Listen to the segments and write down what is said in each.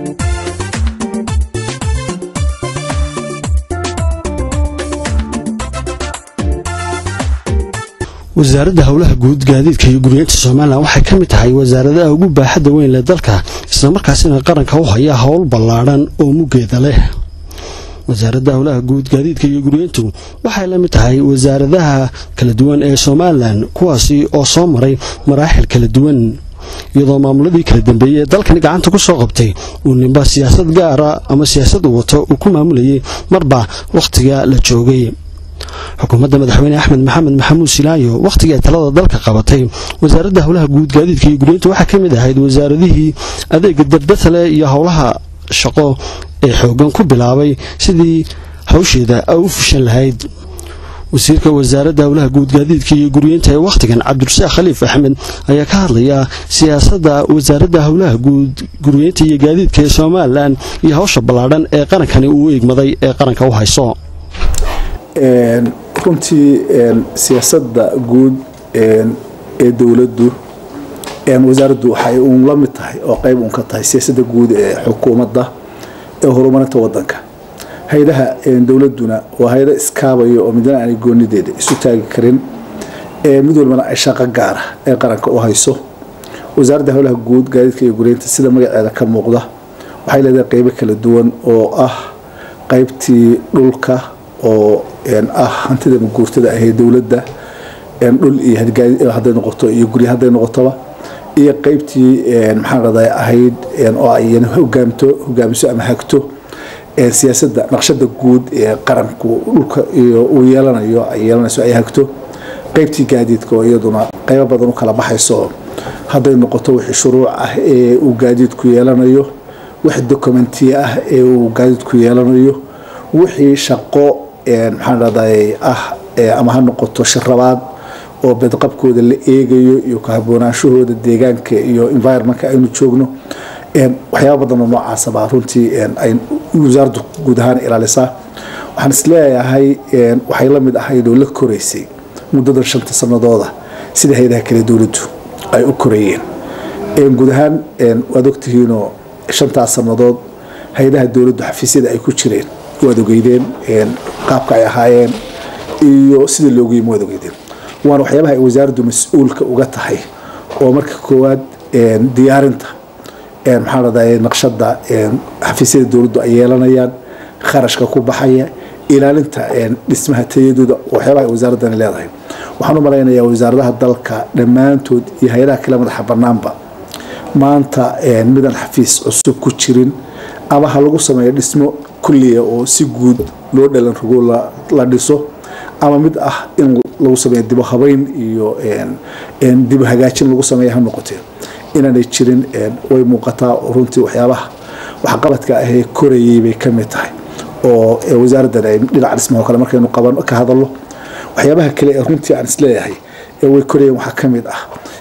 wasaaradda howlaha guud gaadiidka iyo guryeynta somalilan waxay ka mid tahay wasaaradaha ugu baaxadda weyn leh dalka islamarkaasina qaranka u haya howl ballaadhan oo muggeeda leh wasaaradda howlaha guud gaadiidka iyo guryeyntu waxay la mid tahay wasaaradaha kala duwan ee somalilan kuwaasi oo soo maray maraaxil kala duwan iyadoo maamuladii kala dambeeyey ee dalkani gacanta ku soo qabtay uu ninba siyaasad gaara ama siyaasad uu wato uu ku maamulayay marba wakhtiga la joogay xukuumadda madaxweyne axmed maxamed maxamuud silaayo wakhtigii ay talada dalka qabatay wasaaradda howlaha guud gaadiidka iyo guryeynta waxaa ka mid ahayd wasaaradihii adeega dardasale iyo howlaha shaqo ee xoogan ku bilaabay sidii hawsheeda ay u fushan lahayd wasiirka wasaaradda howlaha guud gaadiidka iyo guryeynta ee wakhtigan cabdirasaaq khaliif axmed ayaa ka hadlaya siyaasadda wasaaradda howlaha guud guryeynta iyo gaadiidka ee somalilan iyo hawsha ballaadhan ee qarankani uu egmaday ee qaranka u hayso runtii siyaasadda guud ee dowladdu wasaaraddu waxay uun la mid tahay oo qayb uun ka tahay siyaasadda guud ee xukuumadda ee horumarinta wadanka hay-adaha dowladduna waa hay-ada iskaabaya oo midna aanay goonideeda isu taagi karin mid walbana ay shaqo gaara ee qaranka u hayso wasaaradda howlaha guud gaadiidka iyo guryeynta sida magaceeda ka muuqda waxay leedahay qeybo kala duwan oo ah qaybtii dhulka oo ah hantida maguurtada ahee dowladda dhul iyo haday noqoto iyo gurya haday noqotoba iyo qeybtii maxaan raday ahayd oo ay hogaamto hogaamiso ama hagto siyaasadda naqshada guud ee qaranku dhulka uu yeelanayo ay yeelanayso ay hagto qeybtii gaadiidka oo iyaduna qeybo badan u kala baxayso hadday noqoto wixii shuruuc ah ee uu gaadiidku yeelanayo wix documentiya ah ee uu gaadiidku yeelanayo wixii shaqo maxaan raday ah ama ha noqoto shirabaad oo bedqabkooda la eegayo iyo kahaboonaansahooda deegaanka iyo environmentka aynu joogno waxyaaba badan oo noocaasa baa runtii ay wasaaraddu guud ahaan ilaalisaa waxaan isleeyahay waxay la mid ahayd oo la koraysay muddadan shanta sanadooda sida hay-adaha kale dowladdu ay u korayeen guud ahaan waad ogtihiinoo shantaas sannadood hay-adaha dowladdu xafiisyada ay ku jireen waad ogeydeen qaabka ay ahaayeen iyo sida loogu yimi waad ogeydeen waana waxyaabaha ay wasaaraddu mas-uulka uga tahay oo marka koowaad diyaarinta maxaa raday naqshada xafiisyada dowladdu ay yeelanayaan kharashka ku baxaya ilaalinta dhismaha tayadooda waxyaabaha ay wasaaradani leedahay waxaan u malaynayaa wasaaradaha dalka dhammaantood iyo hay-adaha kale madaxa banaanba maanta midaan xafiis cusub ku jirin ama ha lagu sameeyo dhismo kulliya oo si guud loo dhalan rogo la dhiso ama mid ah in lagu sameeyo dibo habeyn iyo dibo hagaajin lagu sameeya ha noqotee inaanay jirin way muuqataa runtii waxyaabaha waxqabadka ahee korayay bay ka mid tahay oo wasaaraddan ay dhinaca dhismaho kale markaynu qaban ka hadalno waxyaabaha kale ee runtii aan isleeyahay way korayeen waxaa ka mid ah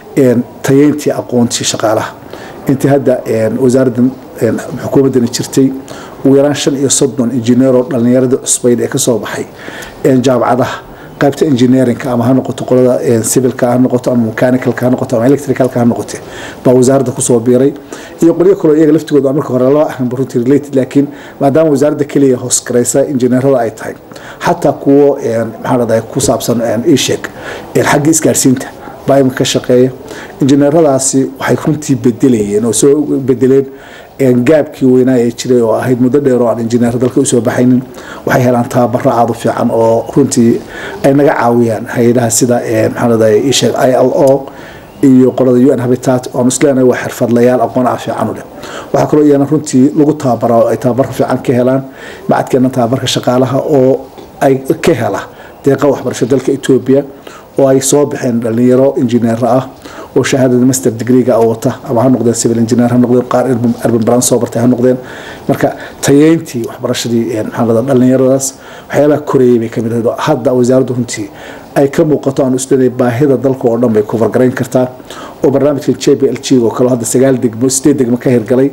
tayeyntii aqoontii shaqaalaha intii hadda wasaaraddan xukuumaddani jirtay ugu yaraan shan iyo soddon injineeroo dhallinyaradii cusbayd ee kasoo baxay jaamacadaha qaybta engineerinka ama ha noqoto qolada civilka ha noqoto ama mechanicalka ha noqoto ama electricalka ha noqote baa wasaaradda kusoo biiray iyo qolyo kaloo iyaga laftigooda marka hore laba ahanba runtii related laakiin maadaama wasaaradda keliya hoos garaysa injineerada ay tahay xataa kuwo maxaa raday ku saabsan ishek xagga isgaarsiinta baa iminka ka shaqeeya injineeradaasi waxay runtii bedelayeen oo soo bedeleen gaabkii weynaa ee jiray oo ahayd muddo dheer oo aan injineer dalka usoo baxaynin waxay helaan tababaro aad u fiican oo runtii ay naga caawiyaan hay-adaha sida maxaanada isheg i l o iyo qolada u n habitat oon isleenahay waa xirfadlayaal aqoon ah fiican u leh waxaa kaloo iyana runtii lagu tababara oo ay tababar fiican ka helaan macadkeena tababarka shaqaalaha oo ay ka hela deeqa waxbarasho dalka etoobiya oo ay soo baxeen dhalinyaro injineer ah oo shahaadada master degreega wata ama ha noqdeen civil engineer ha noqdeen qaar urban plan soo bartay ha noqdeen marka tayeyntii waxbarashadii maxaa dhalinyaradaas waxyaabaha korayay bay kamid ahayd hadda wasaaraddu runtii ay ka muuqato aan isleedahay baahida dalka oo dhan bay covergarayn kartaa oo barnaamijkan j b l g oo kale hadda sagaal degmo sideed degmo ka hirgalay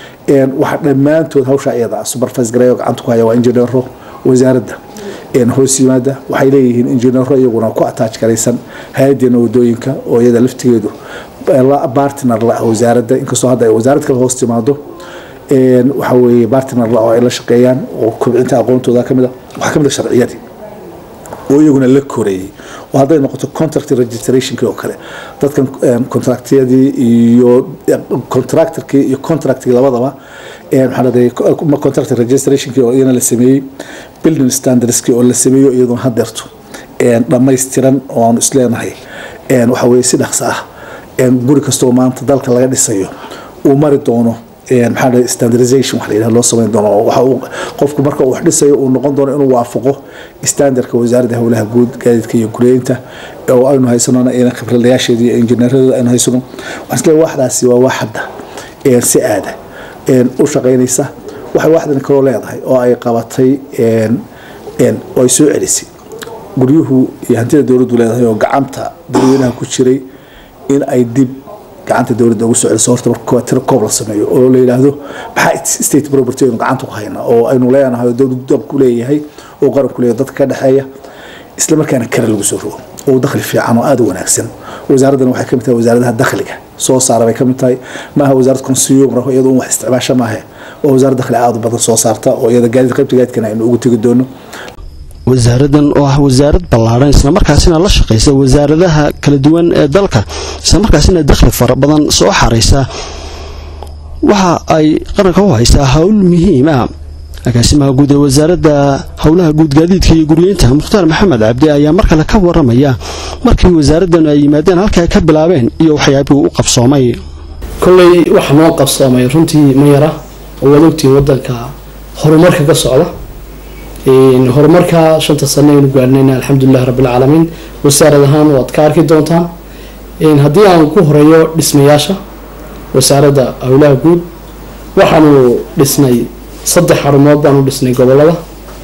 waxa dhammaantood hawsha iyada supervise gareeyo gacanta ku haya waa injineero wasaaradda hoos yimaada waxay leeyihiin injineero iyaguna ku ataaj garaysan hay-adeena wadooyinka oo iyada laftigeedu bartner la ah wasaaradda inkastoo hadda ay wasaarad kale hoos timaado waxa weeye bartner oo ay la shaqeeyaan oo kobcinta aqoontooda kamid a waxaa kamid a sharciyadii oo iyaguna la koreeyey oo hadday noqoto contract registrationkii oo kale dadkan contractyadii iyo contractorkii iyo contractkii labadaba maxaa dhahday contract registrationkii oo iyana la sameeyey building standardskii oo la sameeyo iyaduna hadeerto dhammaystiran oo aanu isleenahay waxa weye si dhaqso ah guri kastoo maanta dalka laga dhisayo uu mari doono maxaa dhahay standardization wax la yidhaha loo samayn doono waxa uu qofku marka uu wax dhisayo uu noqon doono inuu waafaqo standardka wasaaradda howlaha guud gaadiidka iyo guryeynta oo aynu haysanona ina khibradayaasheeda iyo injineeradooda aynu haysano waxaan isleeyahay waxdaasi waa wax hadda si aada u shaqaynaysa waxay waxdan kaloo leedahay oo ay qabatay oo ay soo celisay guryuhu iyo hantida dowladdu leedahay oo gacanta dadweynaha ku jiray in ay dib gacanta dowladda ugu soo celiso horta marka tiro koob la sameeyo oo la yidhaahdo maxaa state property aynu gacanta ku haynaa oo aynu leenahay oo dowladdu dalku leeyahay oo qaranku leeyahay dadka ka dhexeeya isla markaana kare lagu soo rogo oo dakhli fiican oo aada u wanaagsan wasaaraddan waxay kamid tahay wasaaradaha dakhliga soo saara bay kamid tahay maaha wasaarad consumer iyadoo un wax isticmaasho maahe oo wasaarad dakhli aada u badan soo saarta oo iyada gaadiid qaybta gaadidkana aynu ugu tegi doono wasaaradan oo ah wasaarad ballaadhan islamarkaasina la shaqaysa wasaaradaha kala duwan ee dalka islamarkaasina dakhli fara badan soo xaraysa waxa ay qaranka u haysaa howl muhiim ah agaasimaha guud ee wasaaradda howlaha guud gaadiidka iyo guryeynta mukhtaar maxamed cabdi ayaa mar kale ka waramaya markii wasaaraddan ay yimaadeen halka ay ka bilaabeen iyo waxyaabihii u qabsoomay kolley waxa noo qabsoomay runtii ma yara oo waad ogtihiin wadanka horumarka ka socda horumarka shanta sano aynu gaarnayna alxamdulilahi rabbilcaalamiin wasaarad ahaan waad ka arki doontaan haddii aan ku horeeyo dhismayaasha wasaaradda howlaha guud waxaanu dhisnay saddex xarumood baanu dhisnay gobolada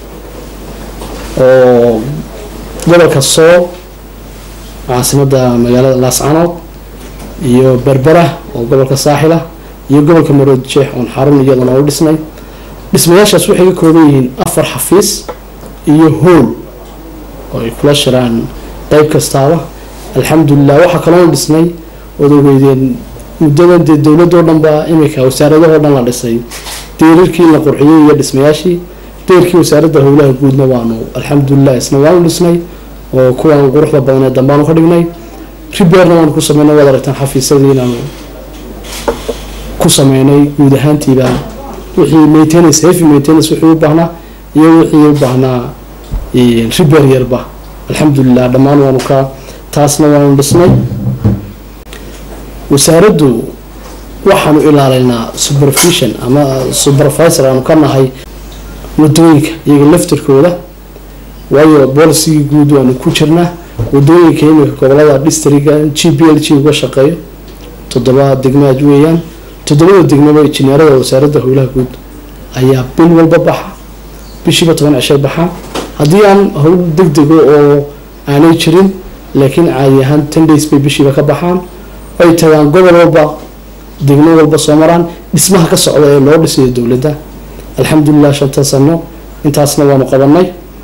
oo gobolka soo caasimada magaalada laascanood iyo berbera oo gobolka saaxila iyo gobolka marood jeex oon xarun iyadana u dhisnay dhismayaashaas waxay ka kooban yihiin afar xafiis iyo hool oo ay kula shiraan qeyb kastaaba alxamdulilah waxaa kaloo dhisnay ood ogeydeen muddadan dee dowladoo dhan baa imika wasaaradahoo dhan la dhisay deerarkii la qurxiyey iyo dhismayaashii deerkii wasaaradda howlaha guudna waanu alxamdulilah isna waanu dhisnay oo kuwaan quruxda badan ee dambaanu ka dhignay ribeerna waanu ku sameynay waad aragtaan xafiisadii inaanu ku sameynay guud ahaantiiba wixii maintenance heavy maintenance wixii u baahnaa iyo wixii u baahnaa ribeer yarba alxamdulilah dhammaan waanu ka taasna waanu dhisnay wasaaraddu waxaanu ilaalaynaa supervision ama supervisor aanu ka nahay wadooyinka iyaga laftirkooda waayo boolicigii guud waanu ku jirnaa wadooyinka imika gobolada districga g b l g uga shaqeeyo toddoba degmaad weeyaan toddobada degmaba injineerada wasaaradda howlaha guud ayaa bil walba baxa bishiiba toban cishay baxaa haddii aan howl deg dego oo aanay jirin laakiin caadi ahaan ten days bay bishiiba ka baxaan ay tagaan gobol walba degmo walba soo maraan dhismaha ka socda ee loo dhisayo dowladda alxamdulilah shanta sano intaasna waanu qabanay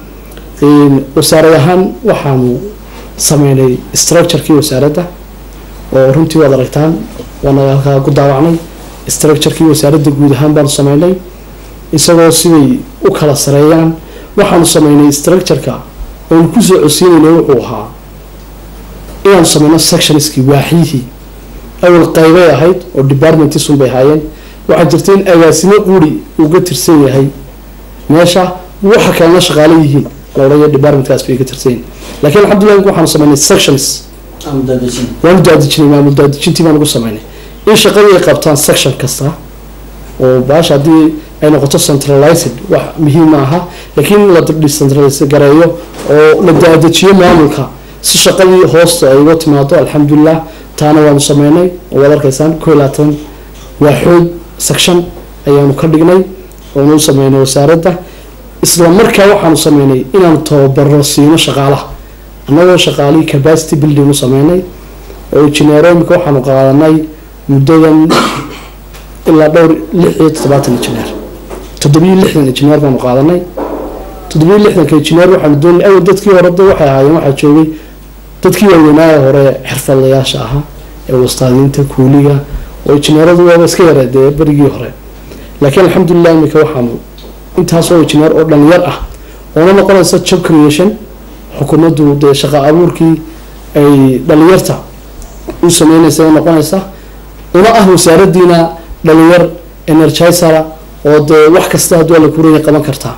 wasaarad ahaan waxaanu sameynay structurekii wasaaradda oo runtii waad aragtaan waana halkaa ku daawacnay structurekii wasaaradda guud ahaan baanu sameynay isagoo siday u kala sareeyaan waxaanu sameynay structureka oonu kusoo codsiinayna wuxuu ahaa inaanu sameyno sectionskii waaxyihii awal qaybay ahayd oo departmentisun bay ahaayeen waxaa jirta in agaasimo quri uga tirsan yahay meesha waxa kalena shaqaale yihiin loodhaya departmentkaas bay ka tirsan yihiin laakiin alxamdulilah waxaanu sameynay sections waanu daadijinay maamul daadijintii baan ugu sameynay in shaqadii ay qabtaan section kasta oo baasha haddii ay noqoto centralized wax muhiim ma aha laakiin la decentralize gareeyo oo la daadajiyo maamulka si shaqadii hoosta ay uga timaado alxamdulilah taana waanu sameynay oo waad arkaysaan koo iyo labaatan waaxood section ayaanu ka dhignay oonu u sameynay wasaaradda isla markaa waxaanu sameynay inaanu tababaro siino shaqaalaha annagoo shaqaalihii capacity building u sameynay oo injineero imika waxaanu qaadanay muddadan ilaa dhowr lix iyo toddobaatan injineer toddobiyo lixdan injineer baanu qaadanay toddobiyo lixdanka injineer waxaanu doonay awal dadkii hore de waxay ahaayeen waxaa joogay dadkii waaweynaaye hore xirfadlayaasha ahaa ee wastaadiinta kuuliga oo injineeradu waaba iska yara dee berigii hore laakiin alxamdulilah imika waxaanu intaasoo injineer oo dhalinyar ah oona noqonaysa job creation xukuumaddu dee shaqa abuurkii ay dhalinyarta u sameynaysa noqonaysa una ah wasaaradiina dhalinyar energizera oo dee wax kasta hadduu alla kuraya qaban kartaa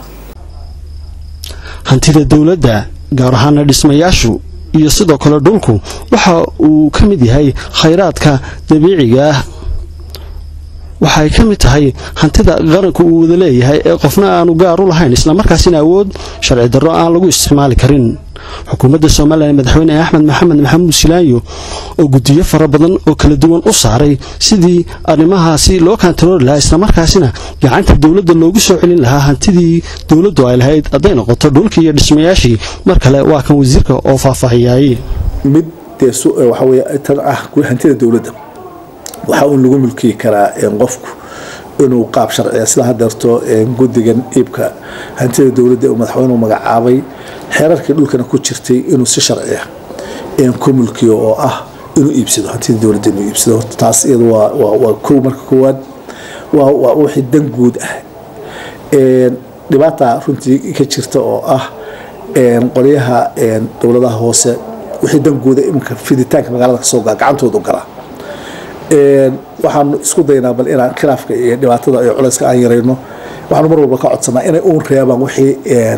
hantida dowladda gaar ahaana dhismayaashu iyo sidoo kale dhulku waxa uu ka mid yahay khayraadka dabiiciga ah waxay ka mid tahay hantida qaranku uu wada leeyahay ee qofna aanu gaar u lahayn islamarkaasina awood sharci darro aan lagu isticmaali karin xukuumadda somalilan madaxweyne axmed maxamed maxamuud silaayo oo guddiyo fara badan oo kala duwan u saaray sidii arrimahaasi loo kantaroori lahaa islamarkaasina gacanta dowladda loogu soo celin lahaa hantidii dowladdu ay lahayd hadday noqoto dhulkii iyo dhismayaashii mar kale waa kan wasiirka oo faahfaahiyay mid dee waxa weye tan ah hantida dowladda waxaa uun lagu mulkiyi karaa qofku inuu qaab sharciya sida hadeerto guddigan iibka hantida dowladda uu madaxweynuhu magacaabay xeerarkii dhulkana ku jirtay inuu si sharciya ku mulkiyo oo ah inuu iibsado hantida dowladda inuu iibsado taas iyadu waa kow marka koowaad waa wixii dan guud ah dhibaata runtii ka jirta oo ah qolyaha dowladaha hoose wixii dan guuda iminka fiditaanka magaalada kasoo gaa gacantoodu galaa waxaanu isku daynaa bal inaan khilaafka iyo dhibaatada iyo culayska aan yarayno waxaanu mar walba ka codsanaa inay uun reebaan wixii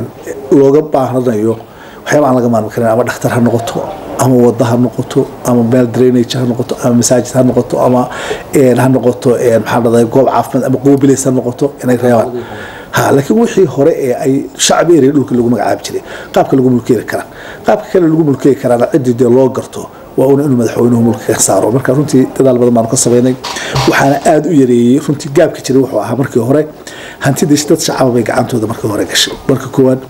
looga baahanayo waxyaaba aan laga maarmi karin ama dhakhtar ha noqoto ama wada ha noqoto ama meel drainage ha noqoto ama masaajid ha noqoto ama ha noqoto maxaa dhahday goob caafimaad ama qoobilays ha noqoto inay reebaan ha laakiin wixii hore ee ay shacbi area dhulka lagu magacaabi jiray qaabka lagu mulkeeri karaa qaabka kale lagu mulkeeri karaana ciddii dee loo garto waa una inuu madaxweynuhu mulka ka saaro marka runtii dadaal badan baanu ka sameynay waxaana aada u yareeyey runtii gaabka jiray wuxuu ahaa markii hore hantidii dad shacaba bay gacantooda markii hore gashay marka koowaad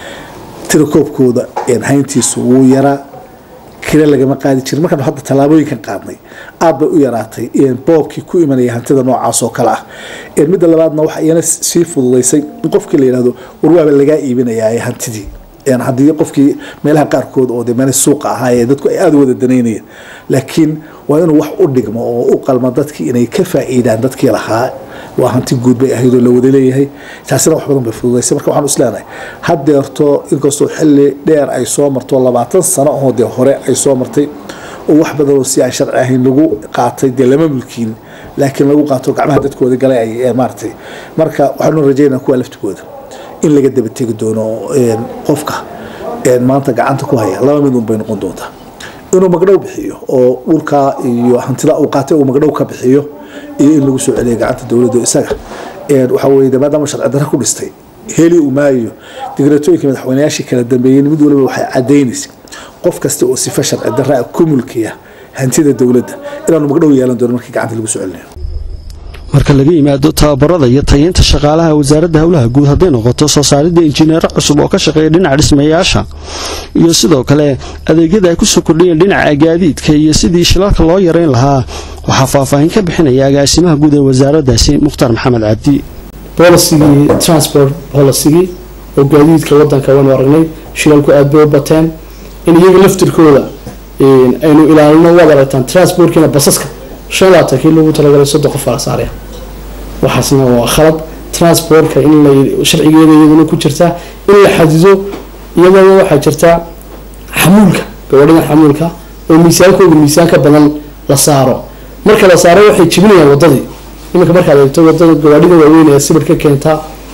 tirakoobkooda hayntiisu wuu yaraa kire lagama qaadi jirin markaanu hadda tallaabooyinkan qaadnay aad bay u yaraatay boobkii ku imanaya hantida noocaas oo kale ah midda labaadna waxa iyana sii fududaysay in qofkii la yidhahdo warwaaba lagaa iibinayaa hantidii haddii qofkii meelaha qaarkood oo de meel suuqa ahaa ee dadku ay aada u wada danaynayeen laakiin waa inuu wax u dhigmo oo u qalmo dadkii inay ka faa'iidaan dadkii lahaa waa hanti guud bay ahayd oo la wada leeyahay taasina wax badan bay fududaysay marka waxaan isleenahay haddeerto inkastoo xilli dheer ay soo marto labaatan sano oo dee hore ay soo martay oo wax badanoo si aan sharci ahayn lagu qaatay dee lama mulkiin laakiin lagu qaato gacmaha dadkooda galay ay maaratay marka waxaanu rajaynaa kuwa laftigooda in laga daba tegi doono qofka maanta gacanta ku haya laba mid un bay noqon doontaa inuu magdhow bixiyo oo dhulkaa iyo hantida uu qaatay uu magdhow ka bixiyo iyo in lagu soo celiyo gacanta dowladda isaga waxa weye maadaama sharci darra ku dhistay heli uu maayo digratooyinka madaxweynayaashii kala dambeeyeen mid waliba waxay caddaynaysa qof kasta oo sifa sharci darra ku mulkiya hantida dowladda inaanu magdhow yeelan doono markii gacanta lagu soo celinayo marka laga yimaado tababarada iyo tayeynta shaqaalaha wasaaradda howlaha guud hadday noqoto soo saaridda injineero cusub oo ka shaqeeya dhinaca dhismayaasha iyo sidoo kale adeegyada ay kusoo kordhiyeen dhinaca gaadiidka iyo sidii shilalka loo yareyn lahaa waxaa faahfaahin ka bixinaya agaasimaha guud ee wasaaraddaasi mukhtaar maxamed cabdi bolisigii transport policygii oo gaadiidka wadanka waynu aragnay shilalku aada bay u bateen in iyaga laftirkooda aynu ilaalino waad aragtaan transportkiina basaska shan labaatankii loogu talagalay soddon qof ala saaraya waxaasna waa khalad transportka in la sharcigeeda iyaduna ku jirtaa in la xadido iyadana waxaa jirta xamuulka gabadhada xamuulka oo miisaankooda miisaan ka badan la saaro marka la saaro waxay jibinayaan wadadii iminka markaad eegto wadada gawaadhida waaweyn ee sibir ka keenta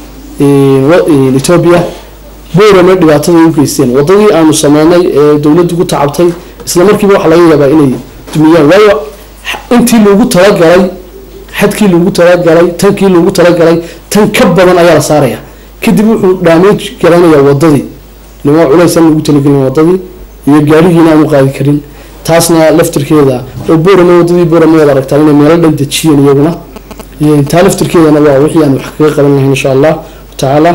etoobiya boorama dhibaatada u geysteen wadadii aanu sameynay ee dowladdu ku tacabtay isla markiiba waxaa laga yaabaa inay dumiyaan waayo intii loogu talagalay xadkii loogu talagalay tankii loogu talagalay tan ka badan ayaa la saaraya kadib wuxuu dhaamage garanayaa wadadii nima culays aan lagu talagelin wadadii iyo gaarihiina aan u qaadi karin taasna laftirkeeda oo boorame wadadii boorame waad aragtaa inay meelo dhan dejiyeen iyaguna taa laftirkeedana waa wixii aan wax kaga qaban lahayn insha allah tacaala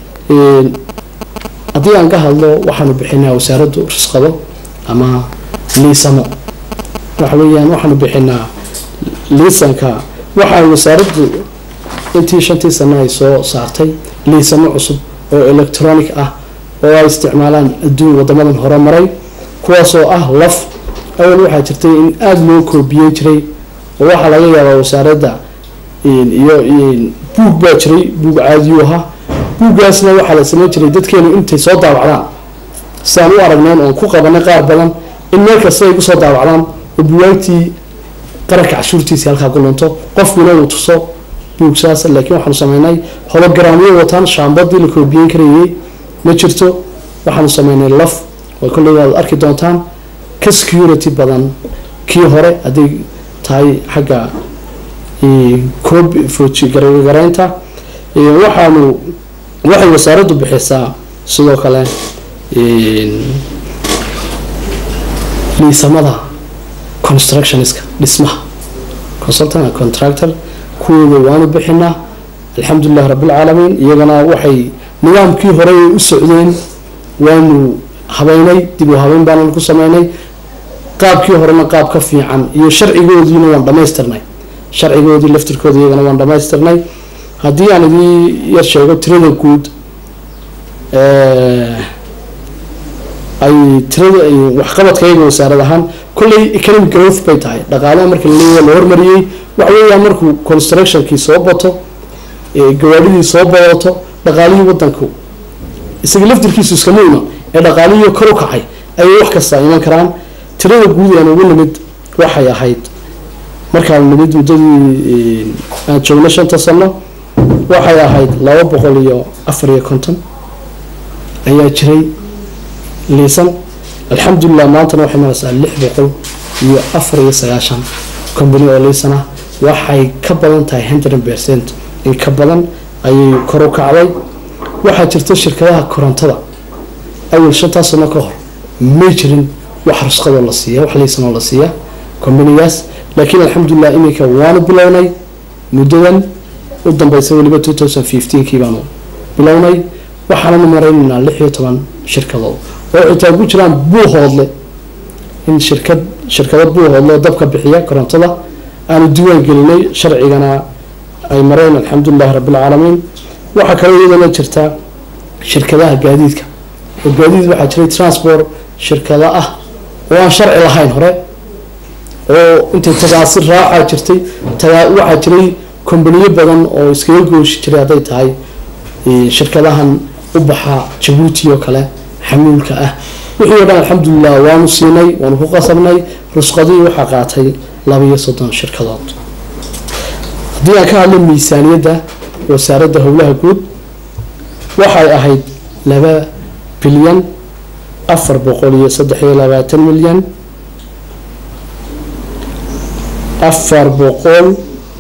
haddii aan ka hadlo waxaanu bixinaa wasaaraddu risqado ama liisamo waxa weeyaan waxaanu bixinaa liisanka waxaa wasaaraddu intii shantii sano ay soo saartay liisamo cusub oo electronic ah oo ay isticmaalaan adduun wadamadan hore maray kuwaasoo ah laf awal waxaa jirtay in aada loo koobiyen jiray oo waxaa laga yaabaa wasaaradda iyo buug baa jiray buug caadiyuu ahaa buuggaasna waxaa la samayn jiray dadkeenu intay soo daawacdaan sidaan u aragnayn oon ku qabanay qaar badan in meel kasta ay kusoo daawacdaan oo buwaagtii qaranka cashuurtiisii halkaa ku lunto qofkuna uu tuso buug saas laakiin waxaanu sameynay hologaraamyo wataan shaambadii la koobiyeyn karayay ma jirto waxaanu sameynay laf oo kolley waad arki doontaan ka security badan kii hore hadday tahay xagga koob fooji gargaraynta waxaanu waxay wasaaraddu bixisaa sidoo kale liisamada constructionska dhismaha consultant and contractor kuwooda waanu bixinaa alxamdulilah rabbilcaalamiin iyagana waxay nidaamkii hore ay u socdeen waanu habeynay dib u habeyn baanu ku sameynay qaabkii horena qaab ka fiican iyo sharcigoodiina waan dhamaystirnay sharcigoodii laftirkooda iyagana waan dhamaystirnay haddii aan idii yar sheego tirada guud ay tirada waxqabadka iyaga wasaarad ahaan kolley economic growth bay tahay dhaqaalaha marka laleeyahay la hormariyey waxa weeyaan markuu constructionkii soo bato gawaadhidii soo badato dhaqaalihii wadanku isaga laftirkiisu iskama ima ee dhaqaalihii kor u kacay ayay wax kasta iman karaan tirada guud aan ugu nimid waxay ahayd markaan nimid muddadii aan joogno shanta sano waxay ahayd laba boqol iyo afar iyo konton ayaa jiray liisan alxamdulilah maantana waxay maraysaa lix boqol iyo afar iyo sagaashan company oo liisan ah waxay ka badan tahay hundred percent in ka badan ayay kor u kacday waxaa jirta shirkadaha korontada awal shantaas sano ka hor may jirin wax rusqadoo la siiya wax liisanoo la siiya companigaas laakiin alxamdulilah iminka waanu bilownay muddadan u dambeysa weliba two thousand fifteenkii baanu bilownay waxaananu maraynaynaa lix iyo toban shirkadood oo xitaa ku jiraan buuhoodle in shirkad shirkado buuhoodle oo dabka bixiya korontada aanu diiwaan gelinay sharcigana ay mareen alxamdulilahi rabbilcaalamiin waxaa kaloo iyadana jirta shirkadaha gaadiidka oo gaadiid waxaa jiray transport shirkado ah oo aan sharci lahayn hore oo intay tagaasi raacaa jirtay tagaa waxaa jiray kombaniyo badan oo iskaga gooshi jiray hadday tahay shirkadahan u baxa jabuuti oo kale xamuulka ah wixii oo dhan alxamdulilah waanu siinay waanu ku qasabnay rusqadii waxaa qaatay laba iyo soddon shirkadood haddii aan ka hadlo miisaaniyadda wasaaradda howlaha guud waxay ahayd laba bilyan afar boqol iyo saddex iyo labaatan milyan afar boqol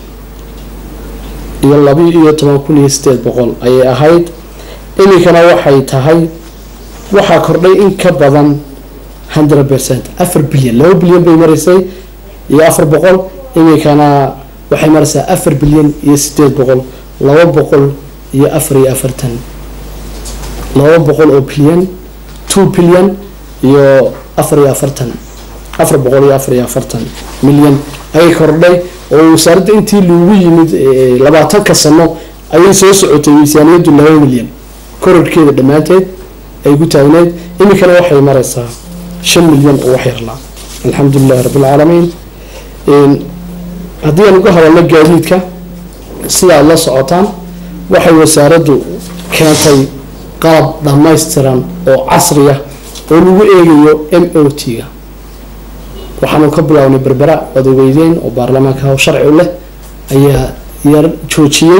iyo laba iyo toban kun iyo sideed boqol ayay ahayd iminkana waxay tahay waxaa kordhay in ka badan hundred percent afar bilyan laba bilyan bay maraysay iyo afar boqol iminkana waxay maraysaa afar bilyan iyo sideed boqol laba boqol iyo afar iyo afartan laba boqol oo bilyan two bilyan iyo afar iyo afartan afar boqol iyo afar iyo afartan milyan ayay kordhay oo wasaaradda intii lagu yimid labaatanka sano ayay soo socotay miisaaniyaddu laba milyan kororkeeda dhammaanteed ay ku taagneyd iminkana waxay maraysaa shan milyan oo wax yarlaa alxamdulilahi rabbilcaalamiin haddii aan uga hadalno gaadiidka sida aada la socotaan waxay wasaaraddu keentay qalab dhammaystiran oo casriya oo lagu eegayo m o t-ga waxaanu ka bilownay berbera waad ogeydeen oo baarlamaanka haw sharci u leh ayaa yar joojiyey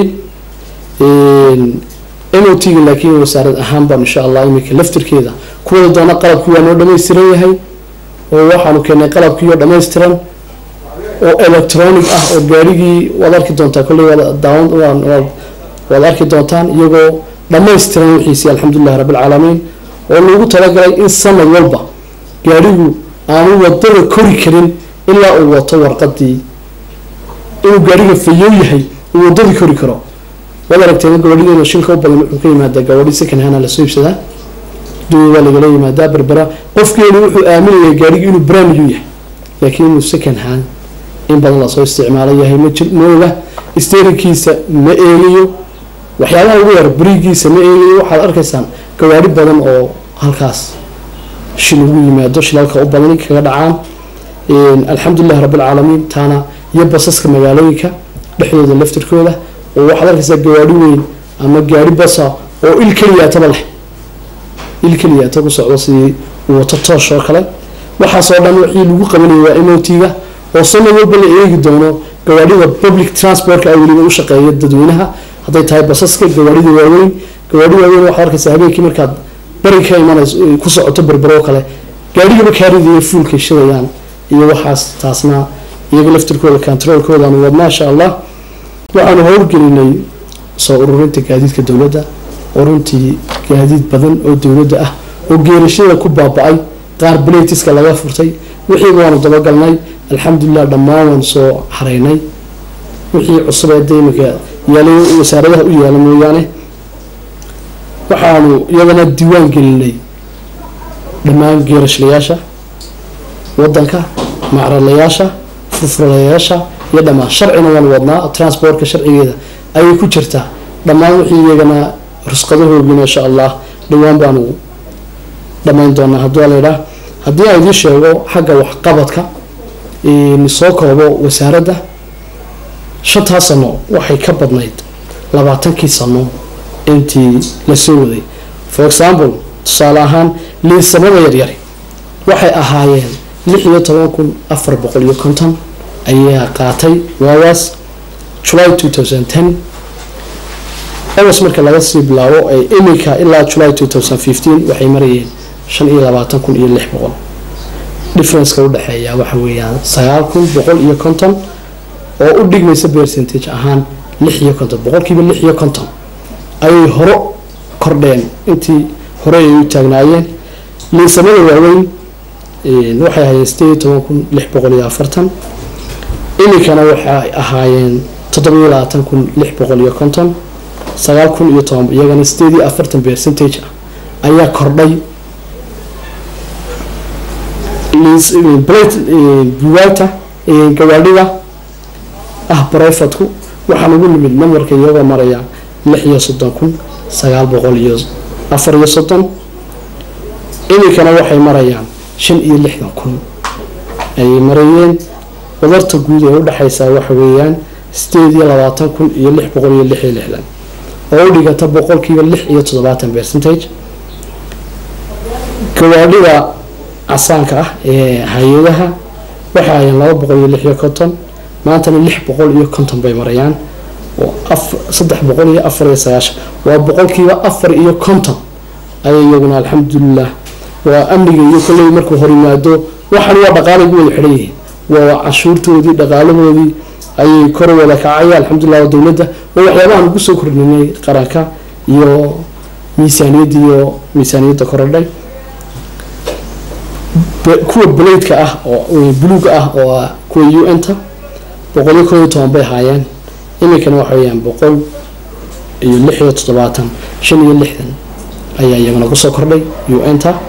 m o t-ga laakiin wasaarad ahaan baan insha allah iminka laftirkeeda kuwada doona qalabkii waa noo dhammaystiran yahay oo waxaanu keenay qalabkii oo dhammaystiran oo electronic ah oo gaarigii waad arki doontaa kolley daawan waad arki doontaan iyagoo dhammaystiran wixiisii alxamdulilahi rabbilcaalamiin oo lagu talagalay in sanad walba gaarigu aanu wadada kori karin ilaa uu wato warqadii inuu gaariga fayow yahay uu wadadii kori karo waad aragteen gabadhideena shilka u badan wuxuu ka yimaadaa gabadhi second hana lasoo iibsadaa dunya waa lagala yimaadaa berbera qofkeenu wuxuu aaminaya gaarigi inuu brand new yahay laakiin inuu second hand in badan lasoo isticmaalo yahay mmooga sterinkiisa ma eegayo waxyaabaha ugu yar berigiisa ma eegayo waxaad arkaysaan gawaari badan oo halkaas shil ugu yimaado shilalka u badan kaga dhacaan alxamdulilahi rabbilcaalamiin taana iyo basaska magaalooyinka dhexdooda laftirkooda oo waxaad arkaysaa gawaadhi weyn ama gaari basa oo il keliyaataba leh il keliyaata ku socdo sidii wato toosh oo kale waxaasoo dhan wixii lagu qabanaya waa emotiga oo sanad walba la eegi doono gawaadhida public transportka ay weliba u shaqeeya dadweynaha hadday tahay basaska gawaadhida waaweyn gawaadhi waaweyn waxaad arkaysaa habeenkii markaad bari ka imanayso ku socoto berbero kale gaadhigaba kaaridiiyo fuulkay shidayaan iyo waxaas taasna iyaga laftirkooda controolkoodaanu wad maasha allah waxaanu howlgelinay soo ururinta gaadiidka dowladda oo runtii gaadiid badan oo dowladda ah oo geerashada ku baaba-ay qaar baletiska laga furtay wixiiba waanu dabagalnay alxamdulilah dhammaan waan soo xaraynay wixii cusub ee deyminka yaalay wasaaradaha u yaala mooyaane waxaanu iyadana diiwaan gelinay dhammaan geerashlayaasha wadanka macralayaasha furfuralayaasha iyo dhammaan sharcina waan wadnaa transportka sharcigeeda ayay ku jirtaa dhammaan wixii iyagana rusqadahoogina insha allah dhowaan baanu dhammayn doonaa hadduu laydhaa haddii aan idiin sheego xagga waxqabadka soo koobo wasaaradda shantaa sano waxay ka badnayd labaatankii sano intii lasoo waday for example tusaale ahaan liisamada yaryari waxay ahaayeen lix iyo toban kun afar boqol iyo konton ayaa qaatay waagaas july two thousand ten august marka laga sii bilaabo ee imika ilaa july two thousand fifteen waxay marayeen shan iyo labaatan kun iyo lix boqol differenceka udhexeeya waxa weeyaan sagaal kun boqol iyo konton oo u dhigmaysa percentage ahaan lix iyo konton boqolkiiba lix iyo konton ayay horo kordheen intii hore ay u taagnaayeen liisamada waaweyn waxay ahaayeen sideed iyo toban kun lix boqol iyo afartan iminkana waxay ahaayeen toddobiyo labaatan kun lix boqol iyo konton sagaal kun iyo toban iyagana sideed iyo afartan percentage ah ayaa kordhay buwaagta gawaadhida ah barayfadku waxaan ugu nimid namarka iyagoo maraya lix iyo soddon kun sagaal boqol iyo afar iyo soddon iminkana waxay marayaan shan iyo lixdan kun ayay marayeen wadarta guud ee udhexaysa waxa weeyaan sideed iyo labaatan kun iyo lix boqol iyo lix iyo lixdan oo u dhigata boqolkiiba lix iyo toddobaatan percentage gawaadhida casaanka ah ee hay-adaha waxay ahayeen laba boqol iyo lix iyo konton maantana lix boqol iyo konton bay marayaan oo saddex boqol iyo afar iyo sagaashan waa boqolkiiba afar iyo konton ayay iyaguna alxamdulilah waa amniga iyo kolley markuu hor yimaado waxaan waa dhaqaalay gu wada xidhan yihiin waa cashuurtoodii dhaqaalahoodii ayay kor wada kacaya alxamdulilah waa dowladda oo waxyaabahan ugu soo kordhinay qaranka iyo miisaaniyadda iyo miisaaniyadda korodhay kuwa baleydka ah oo buluuga ah oo kuwa u n ta boqol iyo koob iyo toban bay ahaayeen iminkana waxa weyaan boqol iyo lix iyo toddobaatan shan iyo lixdan ayaa iyagana kusoo kordhay u n ta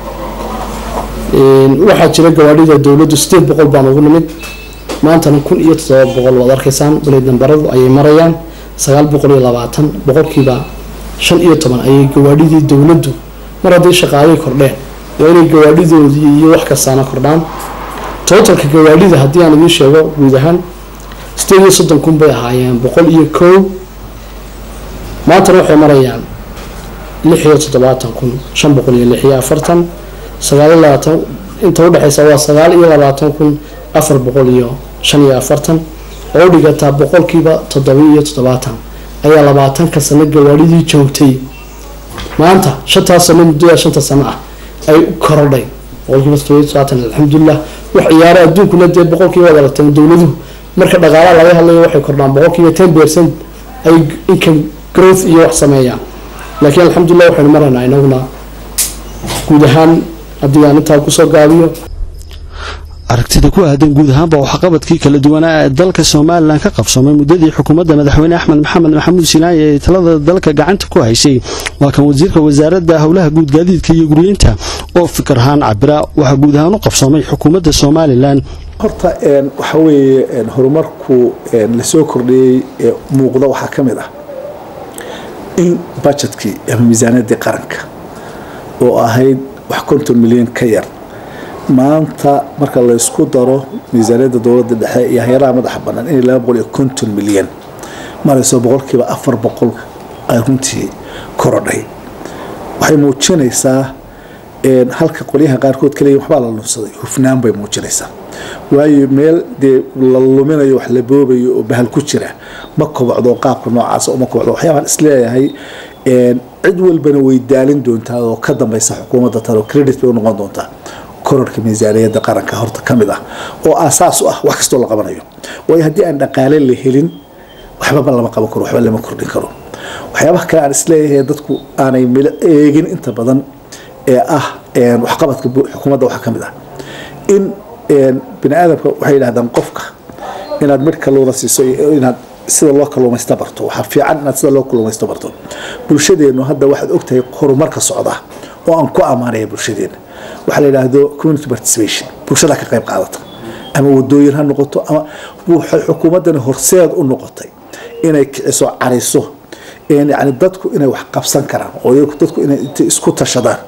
waxaa jira gawaadhida dowladdu sideed boqol baan ugu nimid maantana kun iyo toddoba boqol waad arkaysaan baleyd nambaradu ayay marayaan sagaal boqol iyo labaatan boqolkiiba shan iyo toban ayay gawaadhidii dowladdu mar haddii shaqaalay kordheen waa inay gawaadhidoodii iyo wax kastaana kordhaan totalka gawaadhida haddii aan idiin sheego guud ahaan sideed iyo soddon kun bay ahaayeen boqol iyo kow maantana waxay marayaan lix iyo toddobaatan kun shan boqol iyo lix iyo afartan sagaal iyo labaatan inta udhexeysa waa sagaal iyo labaatan kun afar boqol iyo shan iyo afartan oo u dhigataa boqolkiiba toddoba iyo toddobaatan ayaa labaatanka sano gawaadhidii joogtay maanta shantaas sano muddada shanta sano ah ay korodhay boqolkiiba toddoba iyo toddobaatan alxamdulilah wax ciyaaro adduunkuna dee boqolkiiba wada lateen dowladuhu marka dhaqaalaha laga hadlayo waxay kordhaan boqolkiiba ten percent ay income growth iyo wax sameeyaan laakiin alxamdulilah waxaynu maraynaa inaguna guud ahaan haddii aan intaa kusoo gaabiyo aragtida ku aadan guud ahaanba waxqabadkii kala duwanaa ee dalka somalilan ka qabsoomay muddadii xukuumadda madaxweyne axmed maxamed maxamuud sinaaye ee talada dalka gacanta ku haysay waa kan wasiirka wasaaradda howlaha guud gaadiidka iyo guryeynta oo fikir ahaan cabira waxaa guud ahaan u qabsoomay xukuumadda somalilan horta waxa weeye horumarku lasoo kordhiyey ee muuqda waxaa ka mid ah in bajetkii ama miisaaniyaddii qaranka oo ahayd wax konton milyan ka yar maanta marka laysku daro miisaaniyadda dowladda dhexe iyo hay-adaha madaxa bannaan inay laba boqol iyo konton milyan marayso boqolkiiba afar boqol ay runtii korodhay waxay muujinaysaa halka qolyaha qaarkood kaleeyihin waxbaa la lunsaday hufnaan bay muujinaysaa waayo meel dee la luminayo wax la boobayo oo bahal ku jira ma kobocdo qaabka noocaas uma kobocdo waxyaabaan isleeyahay cid walbana way daalin doontaa oo ka dambaysa xukuumadda talo credit bay u noqon doontaa kororka miisaaniyadda qaranka horta ka mid ah oo aasaas u ah wax kastoo la qabanayo waayo haddii aan dhaqaale la helin waxbaba lama qaban karo waxba lama kordhin karo waxyaabaha kale aan isleeyahay dadku aanay milo eegin inta badan ee ah waxqabadka xukuumadda waxaa ka mid ah in bini aadamka waxay yidhahdaan qofka inaad midh kalluuna siiso iyo inaad sida loo kalluumaysta barto waxaa fiican inaad sida loo kalluumaysto barto bulshadeennu hadda waxaad ogtahay horumarka socda oo aan ku ammaanaya bulshadeena waxaa la yidhaahdo community participation bulshada ka qayb qaadata ama wadooyin ha noqoto ama waxay xukuumaddani horseed u noqotay inay kiciso cariso yani dadku inay wax qabsan karaan oo dadku inay isku tashadaan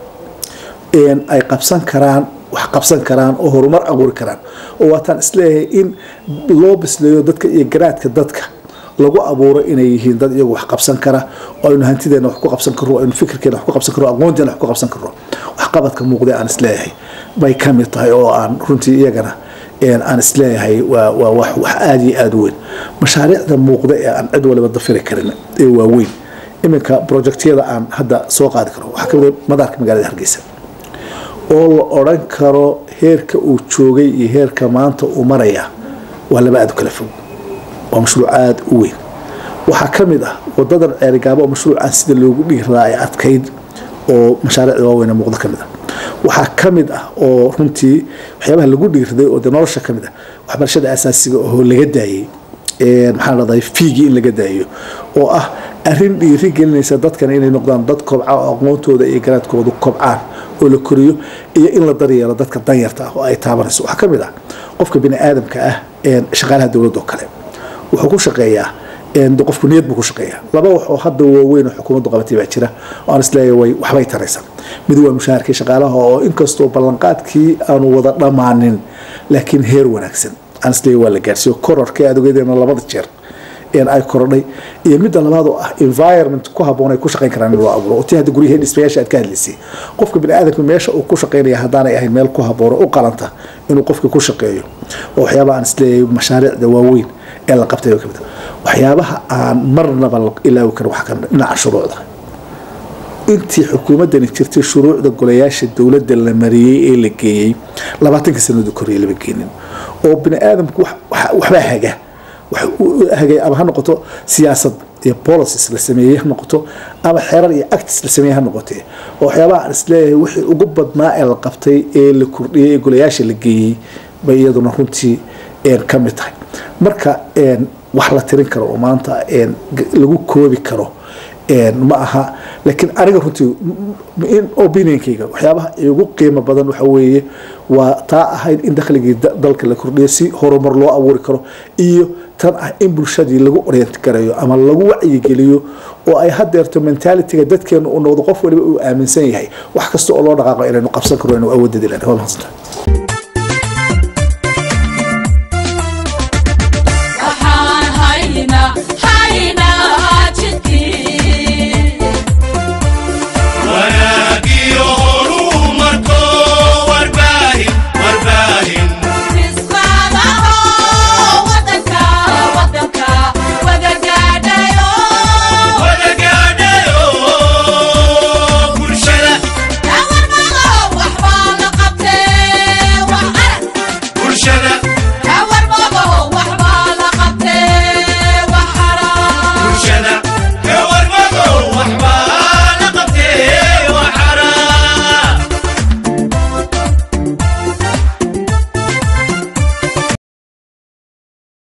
ay qabsan karaan wax qabsan karaan oo horumar abuuri karaan oo waataan isleeyahay in loo bisleeyo dadka iyo garaadka dadka lagu abuuro inay yihiin dad iyagu wax qabsan kara oo aynu hantideena wax ku qabsan karro aynu fikirkeena wax ku qabsan karro aqoonteena wax ku qabsan karro waxqabadka muuqda aan isleeyahay bay ka mid tahay oo aan runtii iyagana aan isleeyahay waa waa wax wax aada iyo aada u weyn mashaariicda muuqda ee aan cid waliba dafiri karin ee waaweyn iminka projectyada aan hadda soo qaadi karo waxaa kamid madaarka magaalada hargeysa oo la odran karo heerka uu joogay iyo heerka maanta uu maraya waa laba aada u kala fog waa mashruuc aada u weyn waxaa ka mid ah wadadan ceerigaabo oo mashruucan sida loogu dhigi radaa ay adkayd oo mashaariicda waaweyn muuqda ka mid ah waxaa ka mid ah oo runtii waxyaabaha lagu dhigiraday oo de nolosha ka mid ah waxbarashada asaasiga oo laga daayey maxaa dhahday fiigii in laga daayo oo ah arrin dhiiri gelinaysa dadkan inay noqdaan dad kobca oo aqoontooda iyo garaadkoodu kobcaan oo la koriyo iyo in la daryeelo dadka danyarta ah oo ay taabanayso waxaa ka mid ah qofka bini aadamka ah shaqaalaha dowladda oo kale wuxuu ku shaqeeyaa qofku niyad buu ku shaqeeyaa laba wax oo hadda waaweyn oo xukuumaddu qabatay baa jira oo aan isleeyahay way waxbay taraysa mid waa mushaharkii shaqaalaha oo inkastoo ballanqaadkii aanu wada dhammaanin laakiin heer wanaagsan aan isleeyahay waa la gaarsiiyo kororka aad ogeedeena labada jeer ay korodhay iyo midda labaad oo ah environment ku haboon ay ku shaqayn karaan in loo abuuro oo tii hadda guryaha dhismayaasha aad ka hadlaysay qofka bini aadamka meesha uu ku shaqaynaya haddaanay ahayn meel ku haboono u qalanta inuu qofka ku shaqeeyo oo waxyaabaha aan isleeyahay mashaariicda waaweyn ee la qabtay kamid waxyaabaha aan marnaba ilaawi karin waxaa kamid dhinaca shuruucda intii xukuumaddani jirtay shuruucda golayaasha dowladda la mariyey ee la geeyey labaatankii sanadu koriyay lama geenin oo bini aadamku waxbaa haga hagay ama ha noqoto siyaasad iyo policies la sameeyey ha noqoto ama xerar iyo actis la sameeyey ha noqotee oo waxyaabaha aan isleeyahay wixii ugu badnaa ee la qabtay ee la kordhiyey ee golayaasha la geeyey bay iyaduna runtii ka mid tahay marka wax la tirin karo oo maanta lagu koobi karo ma aha laakiin aniga runtii opinionkayga waxyaabaha igu qiimo badan waxa weeye waa taa ahayd in dakhligii dalka la kordhiyo si horumar loo abuuri karo iyo tan ah in bulshadii lagu orient gareeyo ama lagu wacyigeliyo oo ay hadeerto mentalitiga dadkeenu u noqdo qof waliba uu aaminsan yahay wax kasta oo loo dhaqaaqo inaynu qabsan karo inuu awoodadi leh waa mahadsantahay